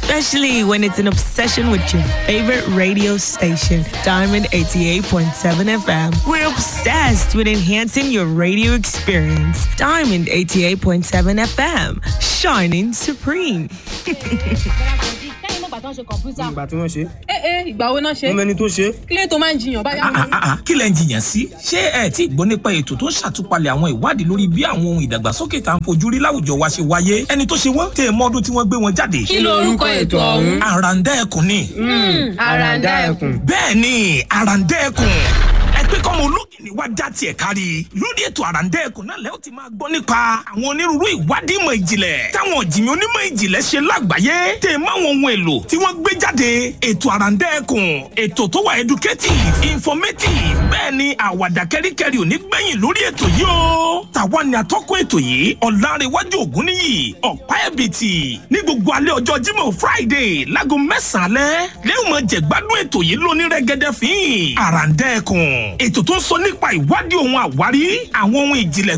especially when it's an obsession with your favorite radio station, Diamond 88.7 FM. We're obsessed with enhancing your radio experience. Diamond 88.7 FM, shining supreme. ìgbà tí wọ́n ṣe ẹ ẹ ìgbà wo náà ṣe wọ́n mẹ́ni tó ṣe kílé tó máa ń jiyàn báyà Ah, ah, ah, kí lẹ ń jiyàn sí ṣé ẹ tí gbọ́ nípa ètò tó ń ṣàtúpalẹ̀ àwọn ìwádìí lórí bí àwọn ohun ìdàgbàsókè tá à ń fojú rí láwùjọ wa ṣe wáyé ẹni tó ṣe wọ́n tẹ ẹ mọ́dún tí wọ́n gbé wọn jáde. kí lorúkọ ètò ọ̀hún. àràǹdá ẹkùn ni àràǹdá ẹkùn. bẹ́ẹ̀ ni àràǹdá ẹkùn ẹ pé kọ́mọ ológìnní wá já tiẹ̀ kárí lórí ètò àràǹdá ẹkùn náà lẹ́yìn tí máa gbọ́ nípa àwọn onírúurú ìwádìí ìmọ̀ ìjìnlẹ̀ táwọn ọ̀jìnmí onímọ̀ ìjìnlẹ̀ ṣe lágbàáyé tẹ̀ mọ́ àwọn ohun èlò tí wọ́n gbé jáde ètò àràǹdá ẹkùn ètò tó wà educative informative bẹ́ẹ̀ ni àwàdà kẹ́ríkẹ́rí ò ní gbẹ̀yìn lórí ètò yìí o tàwa ni atọ́kùn ètò yìí ọ̀làrẹ̀wájú ògúnníyì ọ̀pá ẹ̀bìtì ní gbogbo alẹ́ ọjọ́ Jímọ̀ Friday láago mẹ́sàn-án alẹ́ lẹ́yìn mọ̀ jẹ̀gbádùn ètò yìí lóní rẹ́gẹ́dẹ́ fín àràǹdẹ́ẹ̀kùn ètò tó ń sọ nípa ìwádìí ohun àwárí àwọn ohun ìjìnlẹ̀